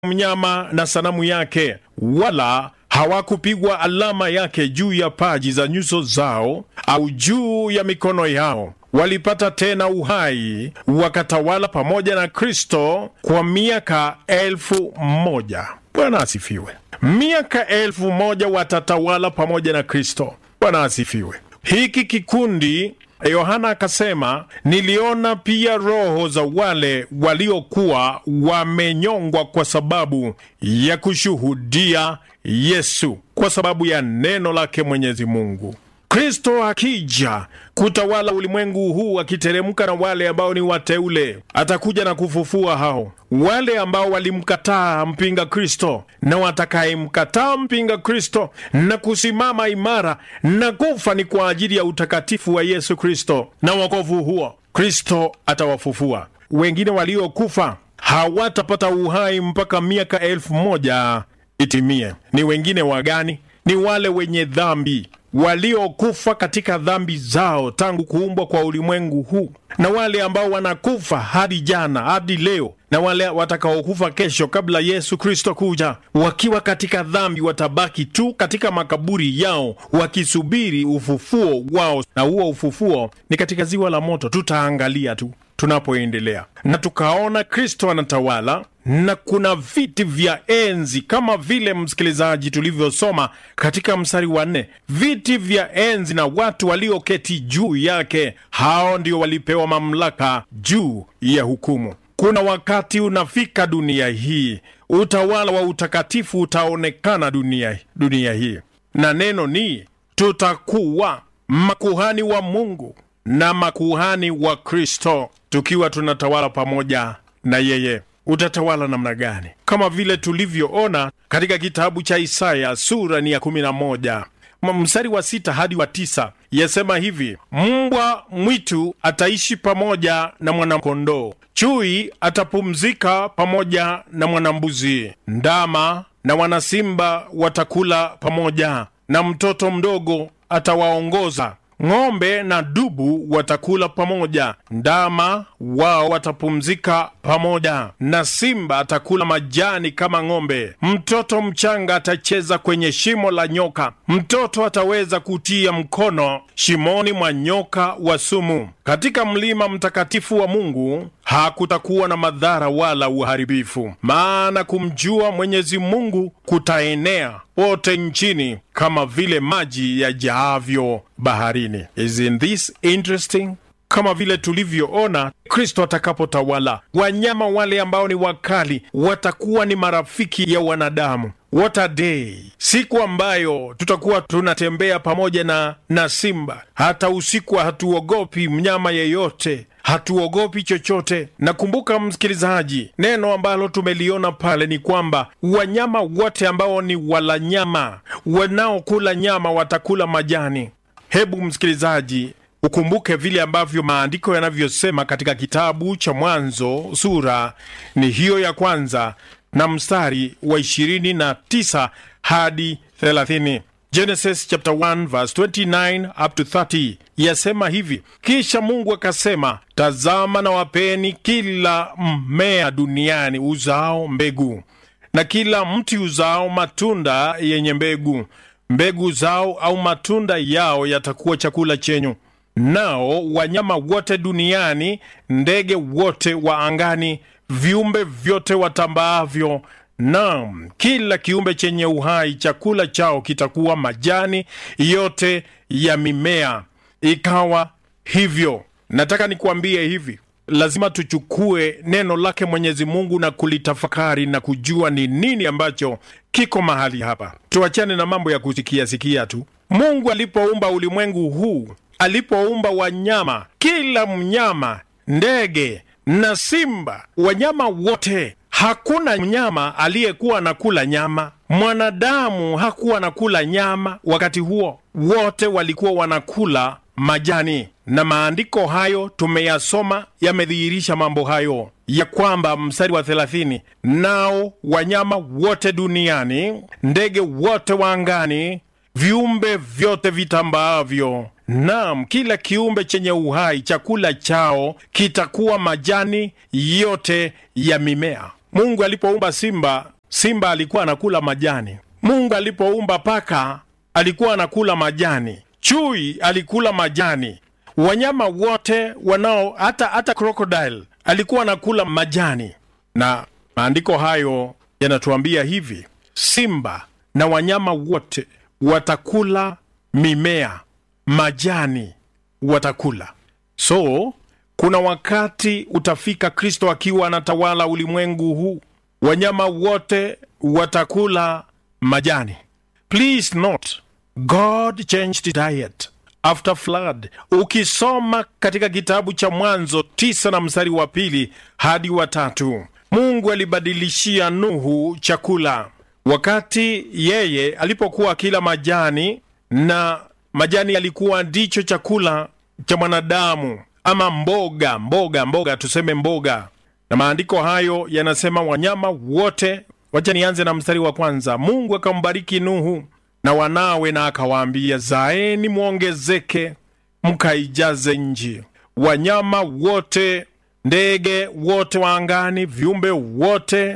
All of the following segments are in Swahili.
mnyama na sanamu yake, wala hawakupigwa alama yake juu ya paji za nyuso zao au juu ya mikono yao. Walipata tena uhai, wakatawala pamoja na Kristo kwa miaka elfu moja. Bwana asifiwe. Miaka elfu moja watatawala pamoja na Kristo. Bwana asifiwe. Hiki kikundi Yohana akasema, niliona pia roho za wale waliokuwa wamenyongwa kwa sababu ya kushuhudia Yesu, kwa sababu ya neno lake Mwenyezi Mungu. Kristo akija kutawala ulimwengu huu, akiteremka na wale ambao ni wateule, atakuja na kufufua hao wale ambao walimkataa mpinga Kristo na watakayemkataa mpinga Kristo na kusimama imara na kufa ni kwa ajili ya utakatifu wa Yesu Kristo na wokovu huo, Kristo atawafufua. Wengine waliokufa hawatapata uhai mpaka miaka elfu moja itimie. Ni wengine wagani? Ni wale wenye dhambi waliokufa katika dhambi zao tangu kuumbwa kwa ulimwengu huu, na wale ambao wanakufa hadi jana hadi leo, na wale watakaokufa kesho kabla Yesu Kristo kuja, wakiwa katika dhambi, watabaki tu katika makaburi yao wakisubiri ufufuo wao, na huo ufufuo ni katika ziwa la moto. Tutaangalia tu tunapoendelea na tukaona Kristo anatawala na kuna viti vya enzi kama vile msikilizaji, tulivyosoma katika mstari wa nne, viti vya enzi na watu walioketi juu yake, hao ndio walipewa mamlaka juu ya hukumu. Kuna wakati unafika dunia hii, utawala wa utakatifu utaonekana dunia, dunia hii, na neno ni tutakuwa makuhani wa Mungu na makuhani wa Kristo, tukiwa tunatawala pamoja na yeye. Utatawala namna gani? Kama vile tulivyoona katika kitabu cha Isaya sura ni ya kumi na moja mstari wa sita hadi wa tisa yasema hivi: mbwa mwitu ataishi pamoja na mwanakondoo, chui atapumzika pamoja na mwanambuzi, ndama na wanasimba watakula pamoja, na mtoto mdogo atawaongoza ng'ombe na dubu watakula pamoja, ndama wao watapumzika pamoja, na simba atakula majani kama ng'ombe. Mtoto mchanga atacheza kwenye shimo la nyoka, mtoto ataweza kutia mkono shimoni mwa nyoka wa sumu. Katika mlima mtakatifu wa Mungu hakutakuwa na madhara wala uharibifu, maana kumjua Mwenyezi Mungu kutaenea pote nchini kama vile maji yajaavyo baharini. Isn't this interesting? Kama vile tulivyoona Kristo atakapotawala, wanyama wale ambao ni wakali watakuwa ni marafiki ya wanadamu. What a day! Siku ambayo tutakuwa tunatembea pamoja na, na simba. Hata usiku hatuogopi mnyama yeyote, hatuogopi chochote. Nakumbuka msikilizaji, neno ambalo tumeliona pale ni kwamba wanyama wote ambao ni wala nyama, wanaokula nyama watakula majani. Hebu msikilizaji ukumbuke vile ambavyo maandiko yanavyosema katika kitabu cha Mwanzo sura ni hiyo ya kwanza na mstari wa ishirini na tisa hadi thelathini. Genesis chapter 1 verse 29 up to 30 yasema hivi: kisha Mungu akasema, tazama na wapeni kila mmea duniani uzao mbegu na kila mti uzao matunda yenye mbegu, mbegu zao au matunda yao yatakuwa chakula chenyu nao wanyama wote duniani, ndege wote wa angani, viumbe vyote watambaavyo, naam, kila kiumbe chenye uhai, chakula chao kitakuwa majani yote ya mimea. Ikawa hivyo. Nataka nikuambie hivi, lazima tuchukue neno lake Mwenyezi Mungu na kulitafakari na kujua ni nini ambacho kiko mahali hapa. Tuachane na mambo ya kusikia sikia tu. Mungu alipoumba ulimwengu huu alipoumba wanyama, kila mnyama, ndege na simba, wanyama wote, hakuna mnyama aliyekuwa anakula nyama. Mwanadamu hakuwa anakula nyama wakati huo, wote walikuwa wanakula majani, na maandiko hayo tumeyasoma, yamedhihirisha mambo hayo ya kwamba, mstari wa thelathini, nao wanyama wote duniani, ndege wote wa angani, viumbe vyote vitambaavyo Naam, kila kiumbe chenye uhai chakula chao kitakuwa majani yote ya mimea. Mungu alipoumba simba, simba alikuwa anakula majani. Mungu alipoumba paka, alikuwa anakula majani. Chui alikula majani. Wanyama wote wanao, hata hata crocodile alikuwa anakula majani, na maandiko hayo yanatuambia hivi: simba na wanyama wote watakula mimea, majani watakula. So kuna wakati utafika, Kristo akiwa anatawala ulimwengu huu, wanyama wote watakula majani. Please note, God changed diet after flood. Ukisoma katika kitabu cha Mwanzo tisa na mstari wa pili hadi wa tatu, Mungu alibadilishia Nuhu chakula wakati yeye alipokuwa akila majani, na majani yalikuwa ndicho chakula cha mwanadamu, ama mboga mboga mboga, tuseme mboga. Na maandiko hayo yanasema wanyama wote. Wacha nianze na mstari wa kwanza. Mungu akambariki Nuhu na wanawe, na akawaambia, zaeni mwongezeke, mkaijaze nchi, wanyama wote, ndege wote wa angani, viumbe wote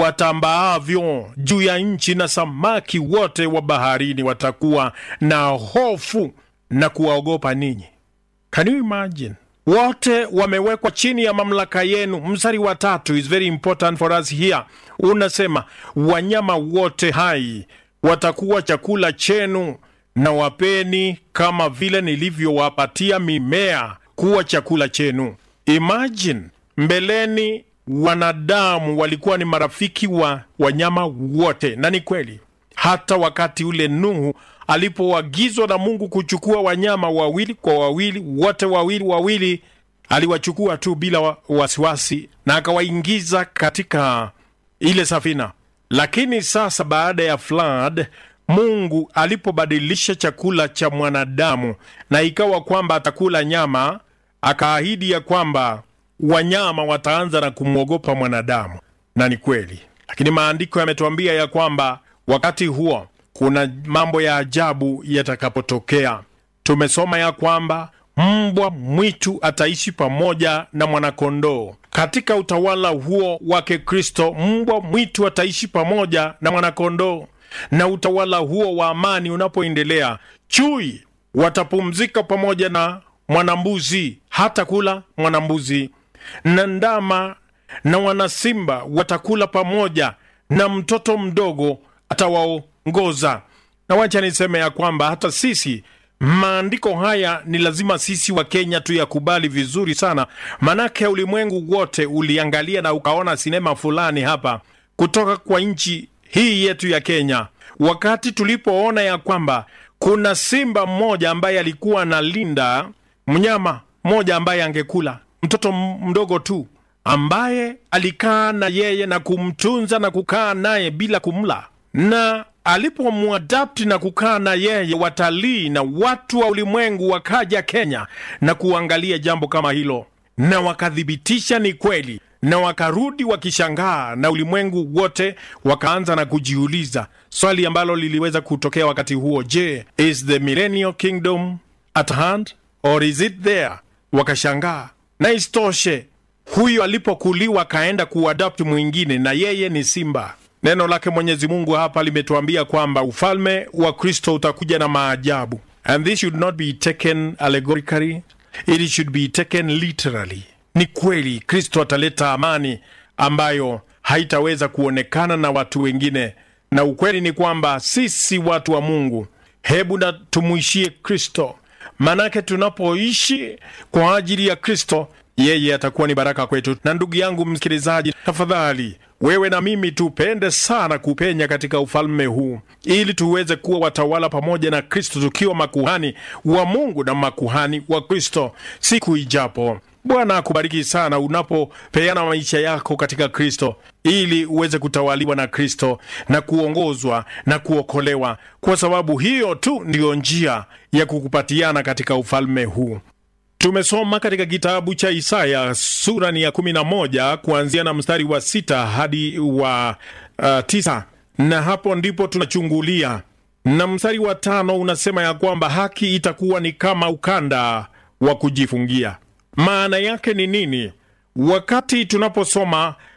watambaavyo juu ya nchi, na samaki wote wa baharini watakuwa na hofu na kuwaogopa ninyi. Can you imagine? Wote wamewekwa chini ya mamlaka yenu. Mstari wa tatu is very important for us here, unasema wanyama wote hai watakuwa chakula chenu, na wapeni kama vile nilivyowapatia mimea kuwa chakula chenu. Imagine, mbeleni wanadamu walikuwa ni marafiki wa wanyama wote, na ni kweli. Hata wakati ule Nuhu alipoagizwa na Mungu kuchukua wanyama wawili kwa wawili, wote wawili wawili, aliwachukua tu bila wasiwasi na akawaingiza katika ile safina. Lakini sasa baada ya flood, Mungu alipobadilisha chakula cha mwanadamu na ikawa kwamba atakula nyama, akaahidi ya kwamba wanyama wataanza na kumwogopa mwanadamu, na ni kweli. Lakini maandiko yametuambia ya kwamba wakati huo kuna mambo ya ajabu yatakapotokea. Tumesoma ya kwamba mbwa mwitu ataishi pamoja na mwanakondoo. Katika utawala huo wake Kristo, mbwa mwitu ataishi pamoja na mwanakondoo, na utawala huo wa amani unapoendelea, chui watapumzika pamoja na mwanambuzi, hata kula mwanambuzi, na ndama na wanasimba watakula pamoja, na mtoto mdogo atawaongoza. Na wacha niseme ya kwamba hata sisi maandiko haya ni lazima sisi wa Kenya tuyakubali vizuri sana, manake ulimwengu wote uliangalia na ukaona sinema fulani hapa kutoka kwa nchi hii yetu ya Kenya, wakati tulipoona ya kwamba kuna simba mmoja ambaye alikuwa analinda mnyama mmoja ambaye angekula mtoto mdogo tu, ambaye alikaa na yeye na kumtunza na kukaa naye bila kumla na alipomwadapti na kukaa na yeye, watalii na watu wa ulimwengu wakaja Kenya na kuangalia jambo kama hilo, na wakathibitisha ni kweli, na wakarudi wakishangaa, na ulimwengu wote wakaanza na kujiuliza swali ambalo liliweza kutokea wakati huo: Je, is the millennial kingdom at hand or is it there? Wakashangaa. Na isitoshe, huyo alipokuliwa akaenda kuadapti mwingine, na yeye ni simba. Neno lake Mwenyezi Mungu hapa limetuambia kwamba ufalme wa Kristo utakuja na maajabu, and this should not be taken allegorically, it should be taken literally. Ni kweli Kristo ataleta amani ambayo haitaweza kuonekana na watu wengine, na ukweli ni kwamba sisi watu wa Mungu, hebu na tumwishie Kristo, manake tunapoishi kwa ajili ya Kristo yeye atakuwa ni baraka kwetu. Na ndugu yangu msikilizaji, tafadhali wewe na mimi tupende sana kupenya katika ufalme huu, ili tuweze kuwa watawala pamoja na Kristo, tukiwa makuhani wa Mungu na makuhani wa Kristo siku ijapo. Bwana akubariki sana unapopeana maisha yako katika Kristo, ili uweze kutawaliwa na Kristo na kuongozwa na kuokolewa, kwa sababu hiyo tu ndiyo njia ya kukupatiana katika ufalme huu. Tumesoma katika kitabu cha Isaya sura ni ya kumi na moja kuanzia na mstari wa sita hadi wa uh, tisa na hapo ndipo tunachungulia, na mstari wa tano unasema ya kwamba haki itakuwa ni kama ukanda wa kujifungia. Maana yake ni nini? Wakati tunaposoma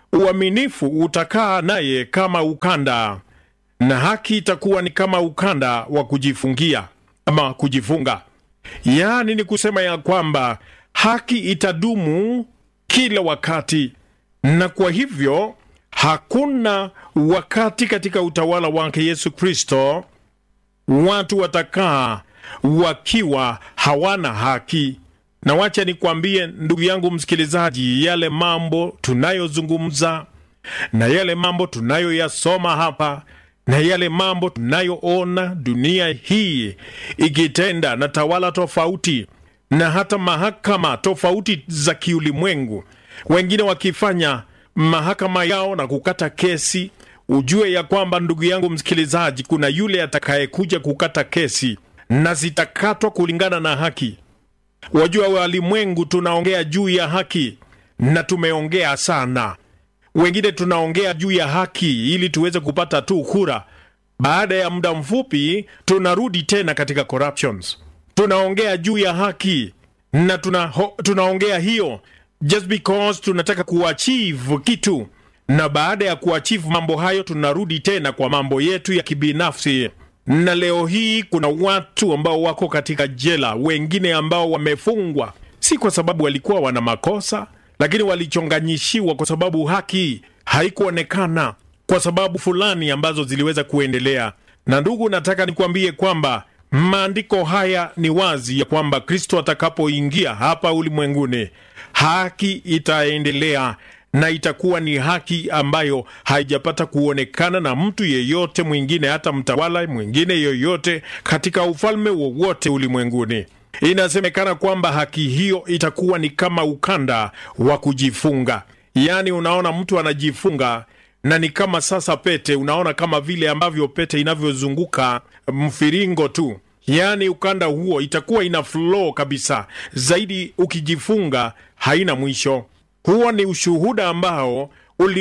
uaminifu utakaa naye kama ukanda, na haki itakuwa ni kama ukanda wa kujifungia ama kujifunga. Yaani ni kusema ya kwamba haki itadumu kila wakati, na kwa hivyo hakuna wakati katika utawala wake Yesu Kristo watu watakaa wakiwa hawana haki. Na wacha nikwambie ndugu yangu msikilizaji, yale mambo tunayozungumza na yale mambo tunayoyasoma hapa na yale mambo tunayoona dunia hii ikitenda na tawala tofauti na hata mahakama tofauti za kiulimwengu, wengine wakifanya mahakama yao na kukata kesi, ujue ya kwamba ndugu yangu msikilizaji, kuna yule atakayekuja kukata kesi na zitakatwa kulingana na haki. Wajua, walimwengu tunaongea juu ya haki na tumeongea sana. Wengine tunaongea juu ya haki ili tuweze kupata tu kura. Baada ya muda mfupi tunarudi tena katika corruptions. Tunaongea juu ya haki na tuna, ho, tunaongea hiyo just because tunataka kuachieve kitu, na baada ya kuachieve mambo hayo tunarudi tena kwa mambo yetu ya kibinafsi na leo hii kuna watu ambao wako katika jela, wengine ambao wamefungwa si kwa sababu walikuwa wana makosa, lakini walichonganyishiwa kwa sababu haki haikuonekana kwa sababu fulani ambazo ziliweza kuendelea. Na ndugu, nataka nikwambie kwamba maandiko haya ni wazi ya kwamba Kristo atakapoingia hapa ulimwenguni, haki itaendelea na itakuwa ni haki ambayo haijapata kuonekana na mtu yeyote mwingine, hata mtawala mwingine yoyote katika ufalme wowote ulimwenguni. Inasemekana kwamba haki hiyo itakuwa ni kama ukanda wa kujifunga, yaani unaona mtu anajifunga na ni kama sasa pete, unaona kama vile ambavyo pete inavyozunguka mfiringo tu, yaani ukanda huo itakuwa ina flow kabisa zaidi, ukijifunga haina mwisho. Huo ni ushuhuda ambao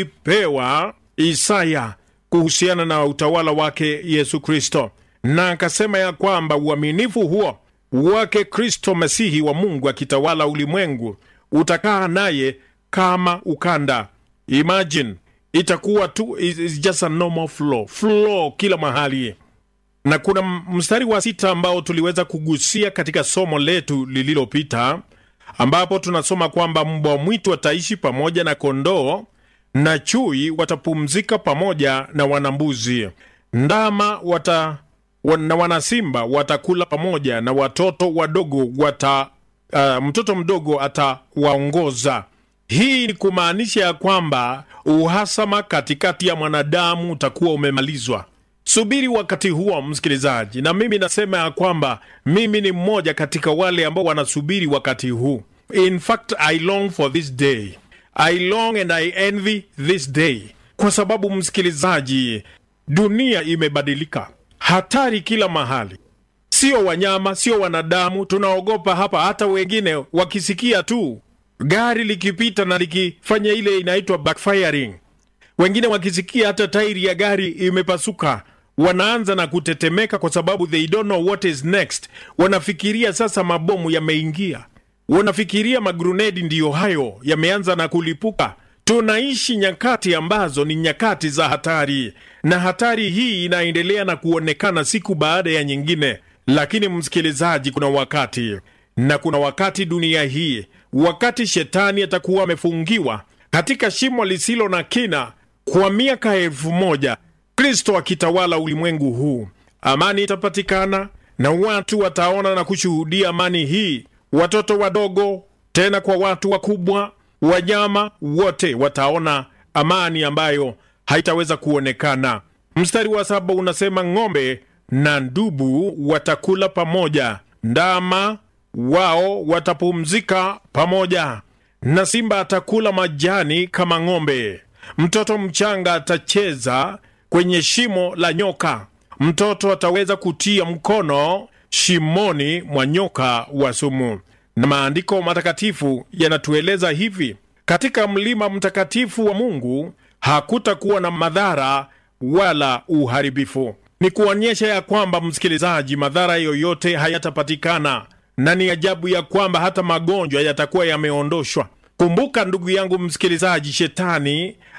ulipewa Isaya kuhusiana na utawala wake Yesu Kristo, na akasema ya kwamba uaminifu huo wake Kristo Masihi wa Mungu akitawala ulimwengu utakaa naye kama ukanda. Imagine, itakuwa tu is just a normal flow, flow kila mahali. Na kuna mstari wa sita ambao tuliweza kugusia katika somo letu lililopita ambapo tunasoma kwamba mbwa mwitu wataishi pamoja na kondoo na chui watapumzika pamoja na wanambuzi, ndama wata, na wanasimba watakula pamoja na watoto wadogo wata, uh, mtoto mdogo atawaongoza. Hii ni kumaanisha ya kwamba uhasama katikati ya mwanadamu utakuwa umemalizwa. Subiri wakati huo, msikilizaji, na mimi nasema ya kwamba mimi ni mmoja katika wale ambao wanasubiri wakati huu. In fact, I long for this day. I long and I envy this day, kwa sababu msikilizaji, dunia imebadilika, hatari kila mahali, sio wanyama, sio wanadamu. Tunaogopa hapa, hata wengine wakisikia tu gari likipita na likifanya ile inaitwa backfiring, wengine wakisikia hata tairi ya gari imepasuka wanaanza na kutetemeka kwa sababu they don't know what is next. Wanafikiria sasa mabomu yameingia, wanafikiria magrunedi ndiyo hayo yameanza na kulipuka. Tunaishi nyakati ambazo ni nyakati za hatari, na hatari hii inaendelea na kuonekana siku baada ya nyingine. Lakini msikilizaji, kuna wakati na kuna wakati dunia hii, wakati shetani atakuwa amefungiwa katika shimo lisilo na kina kwa miaka elfu moja Kristo akitawala ulimwengu huu, amani itapatikana na watu wataona na kushuhudia amani hii. Watoto wadogo, tena kwa watu wakubwa, wanyama wote wataona amani ambayo haitaweza kuonekana. Mstari wa saba unasema ng'ombe na ndubu watakula pamoja, ndama wao watapumzika pamoja, na simba atakula majani kama ng'ombe. Mtoto mchanga atacheza kwenye shimo la nyoka. Mtoto ataweza kutia mkono shimoni mwa nyoka wa sumu. Na maandiko matakatifu yanatueleza hivi: katika mlima mtakatifu wa Mungu hakutakuwa na madhara wala uharibifu. Ni kuonyesha ya kwamba, msikilizaji, madhara yoyote hayatapatikana, na ni ajabu ya kwamba hata magonjwa yatakuwa yameondoshwa. Kumbuka ndugu yangu msikilizaji, shetani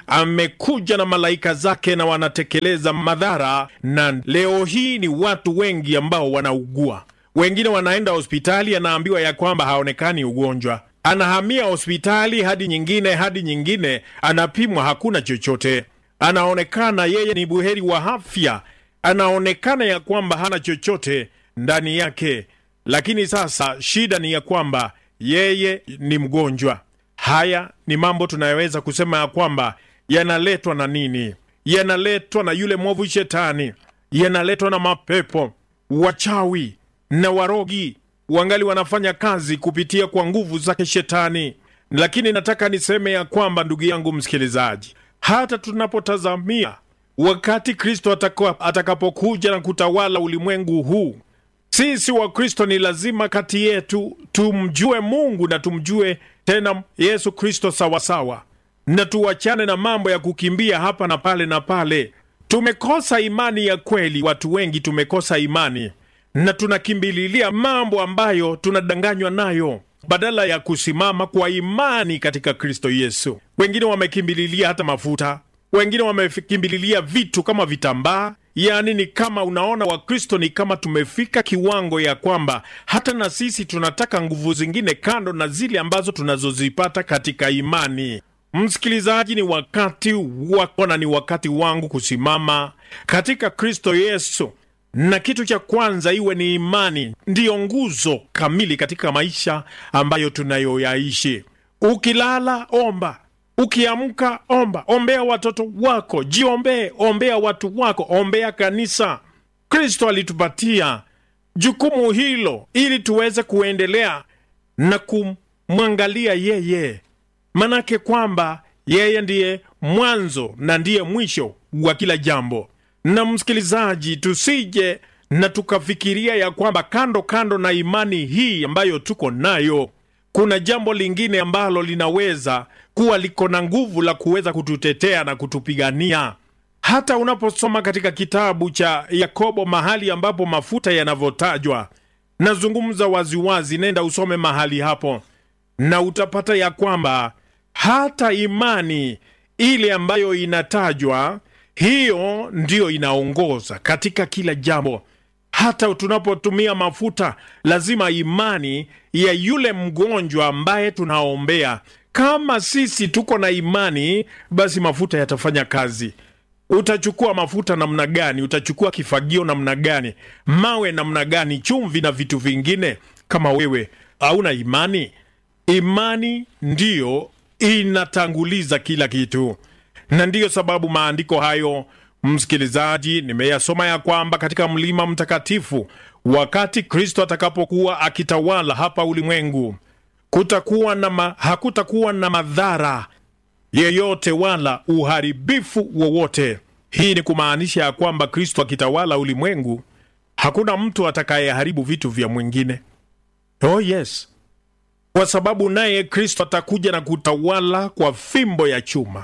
amekuja na malaika zake na wanatekeleza madhara, na leo hii ni watu wengi ambao wanaugua. Wengine wanaenda hospitali, anaambiwa ya kwamba haonekani ugonjwa, anahamia hospitali hadi nyingine hadi nyingine, anapimwa, hakuna chochote, anaonekana yeye ni buheri wa afya, anaonekana ya kwamba hana chochote ndani yake, lakini sasa shida ni ya kwamba yeye ni mgonjwa. Haya ni mambo tunayoweza kusema ya kwamba yanaletwa na nini? Yanaletwa na yule mwovu Shetani, yanaletwa na mapepo, wachawi na warogi, wangali wanafanya kazi kupitia kwa nguvu zake Shetani. Lakini nataka niseme ya kwamba, ndugu yangu msikilizaji, hata tunapotazamia wakati Kristo atakapokuja na kutawala ulimwengu huu sisi Wakristo ni lazima kati yetu tumjue Mungu na tumjue tena Yesu Kristo sawasawa, na tuachane na mambo ya kukimbia hapa na pale na pale. Tumekosa imani ya kweli, watu wengi tumekosa imani na tunakimbililia mambo ambayo tunadanganywa nayo badala ya kusimama kwa imani katika Kristo Yesu. Wengine wamekimbililia hata mafuta, wengine wamekimbililia vitu kama vitambaa Yaani ni kama unaona, Wakristo ni kama tumefika kiwango ya kwamba hata na sisi tunataka nguvu zingine kando na zile ambazo tunazozipata katika imani. Msikilizaji, ni wakati wako na ni wakati wangu kusimama katika Kristo Yesu, na kitu cha kwanza iwe ni imani, ndiyo nguzo kamili katika maisha ambayo tunayoyaishi. Ukilala omba Ukiamka omba, ombea watoto wako, jiombee, ombea watu wako, ombea kanisa. Kristo alitupatia jukumu hilo ili tuweze kuendelea na kumwangalia yeye, manake kwamba yeye ndiye mwanzo na ndiye mwisho wa kila jambo. Na msikilizaji, tusije na tukafikiria ya kwamba kando kando na imani hii ambayo tuko nayo kuna jambo lingine ambalo linaweza kuwa liko na nguvu la kuweza kututetea na kutupigania. Hata unaposoma katika kitabu cha Yakobo mahali ambapo mafuta yanavyotajwa, nazungumza waziwazi, nenda usome mahali hapo na utapata ya kwamba hata imani ile ambayo inatajwa, hiyo ndiyo inaongoza katika kila jambo. Hata tunapotumia mafuta, lazima imani ya yule mgonjwa ambaye tunaombea, kama sisi tuko na imani, basi mafuta yatafanya kazi. Utachukua mafuta namna gani? Utachukua kifagio namna gani? Mawe namna gani? Chumvi na vitu vingine, kama wewe hauna imani. Imani ndiyo inatanguliza kila kitu, na ndiyo sababu maandiko hayo Msikilizaji, nimeyasoma ya kwamba katika mlima mtakatifu, wakati Kristo atakapokuwa akitawala hapa ulimwengu, kutakuwa na ma, hakutakuwa na madhara yeyote wala uharibifu wowote. Hii ni kumaanisha ya kwamba Kristo akitawala ulimwengu, hakuna mtu atakayeharibu vitu vya mwingine. Oh yes, kwa sababu naye Kristo atakuja na kutawala kwa fimbo ya chuma.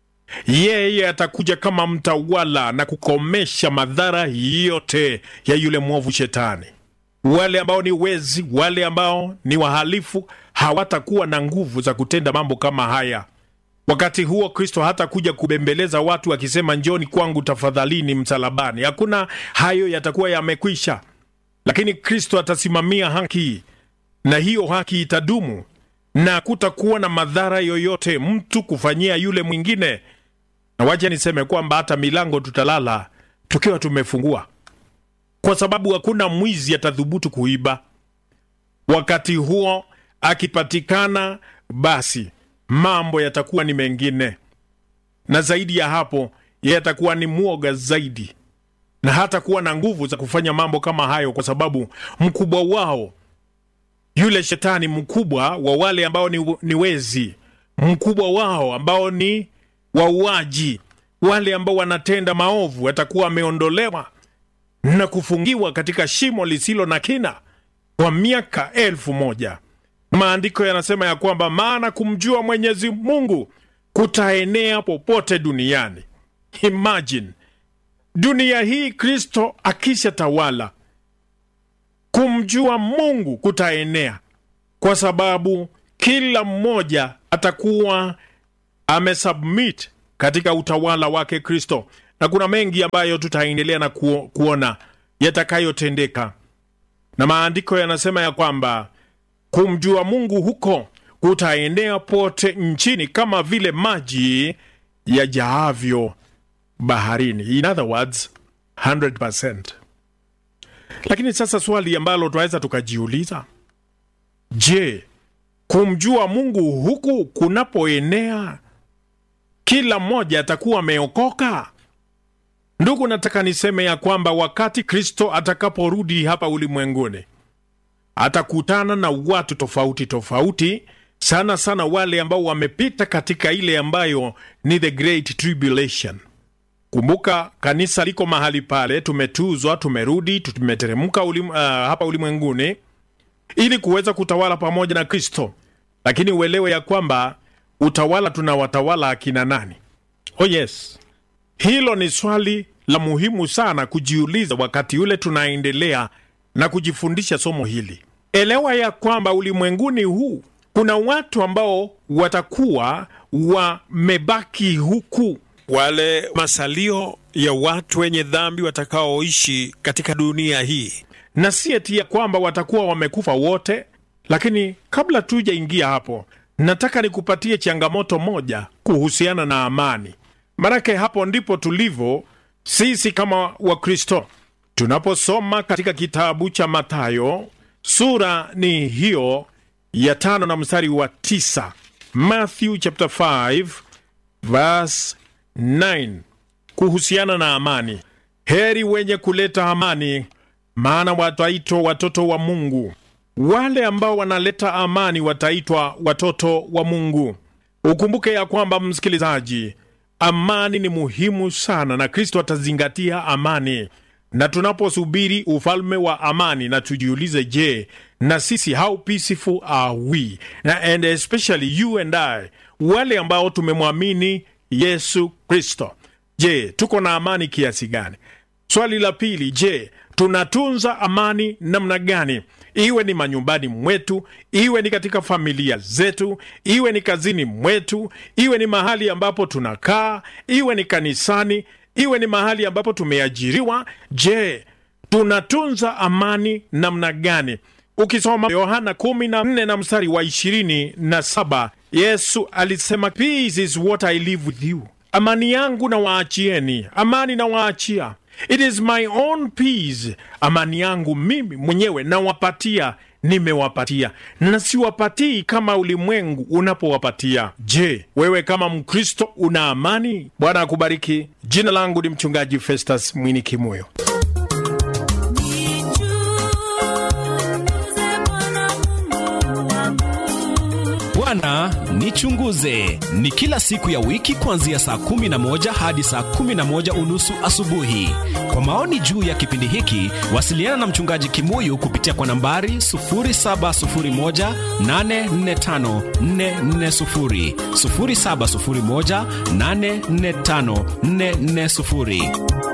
Yeye atakuja kama mtawala na kukomesha madhara yote ya yule mwovu Shetani. Wale ambao ni wezi, wale ambao ni wahalifu hawatakuwa na nguvu za kutenda mambo kama haya. Wakati huo Kristo hatakuja kubembeleza watu akisema, njoni kwangu tafadhalini msalabani. Hakuna hayo, yatakuwa yamekwisha. Lakini Kristo atasimamia haki, na hiyo haki itadumu, na kutakuwa na madhara yoyote mtu kufanyia yule mwingine na wacha niseme kwamba hata milango tutalala tukiwa tumefungua, kwa sababu hakuna mwizi atadhubutu kuiba. Wakati huo akipatikana, basi mambo yatakuwa ni mengine, na zaidi ya hapo, yeye atakuwa ni mwoga zaidi, na hata kuwa na nguvu za kufanya mambo kama hayo, kwa sababu mkubwa wao yule shetani mkubwa wa wale ambao ni, ni wezi, mkubwa wao ambao ni wauaji wale ambao wanatenda maovu atakuwa ameondolewa na kufungiwa katika shimo lisilo na kina kwa miaka elfu moja. Maandiko yanasema ya kwamba maana kumjua Mwenyezi Mungu kutaenea popote duniani. Imagine dunia hii Kristo akisha tawala, kumjua Mungu kutaenea, kwa sababu kila mmoja atakuwa amesubmit katika utawala wake Kristo, na kuna mengi ambayo tutaendelea na kuo, kuona yatakayotendeka, na maandiko yanasema ya kwamba kumjua Mungu huko kutaenea pote nchini kama vile maji yajaavyo baharini. In other words, 100%. Lakini sasa swali ambalo tunaweza tukajiuliza, je, kumjua Mungu huku kunapoenea kila mmoja atakuwa ameokoka? Ndugu, nataka niseme ya kwamba wakati Kristo atakaporudi hapa ulimwenguni atakutana na watu tofauti tofauti, sana sana wale ambao wamepita katika ile ambayo ni the great tribulation. Kumbuka kanisa liko mahali pale, tumetuzwa, tumerudi, tumeteremka ulim, uh, hapa ulimwenguni ili kuweza kutawala pamoja na Kristo, lakini uelewe ya kwamba utawala tunawatawala akina nani? Oh yes, hilo ni swali la muhimu sana kujiuliza wakati ule tunaendelea na kujifundisha somo hili. Elewa ya kwamba ulimwenguni huu kuna watu ambao watakuwa wamebaki huku, wale masalio ya watu wenye dhambi watakaoishi katika dunia hii, na si eti ya kwamba watakuwa wamekufa wote. Lakini kabla tujaingia hapo, nataka nikupatie changamoto moja kuhusiana na amani, maanake hapo ndipo tulivyo sisi kama Wakristo. Tunaposoma katika kitabu cha Mathayo sura ni hiyo ya tano na mstari wa tisa Matthew chapter 5 verse 9 kuhusiana na amani. Heri wenye kuleta amani, maana wataitwa watoto wa Mungu. Wale ambao wanaleta amani wataitwa watoto wa Mungu. Ukumbuke ya kwamba, msikilizaji, amani ni muhimu sana, na Kristo atazingatia amani na tunaposubiri ufalme wa amani, na tujiulize, je, na sisi how peaceful are we? Na and especially you and I, wale ambao tumemwamini Yesu Kristo, je, tuko na amani kiasi gani? Swali la pili, je, tunatunza amani namna gani? Iwe ni manyumbani mwetu, iwe ni katika familia zetu, iwe ni kazini mwetu, iwe ni mahali ambapo tunakaa, iwe ni kanisani iwe ni mahali ambapo tumeajiriwa. Je, tunatunza amani namna gani? Ukisoma Yohana 14 na mstari wa 27, Yesu alisema peace is what I live with you, amani yangu na waachieni, amani na waachia, it is my own peace, amani yangu mimi mwenyewe nawapatia nimewapatia na siwapatii kama ulimwengu unapowapatia. Je, wewe kama Mkristo una amani? Bwana akubariki. Jina langu ni mchungaji Festus Mwini Kimoyo. Bwana nichunguze ni kila siku ya wiki kuanzia saa kumi na moja hadi saa kumi na moja unusu asubuhi. Kwa maoni juu ya kipindi hiki, wasiliana na mchungaji Kimuyu kupitia kwa nambari 0701845440, 0701845440.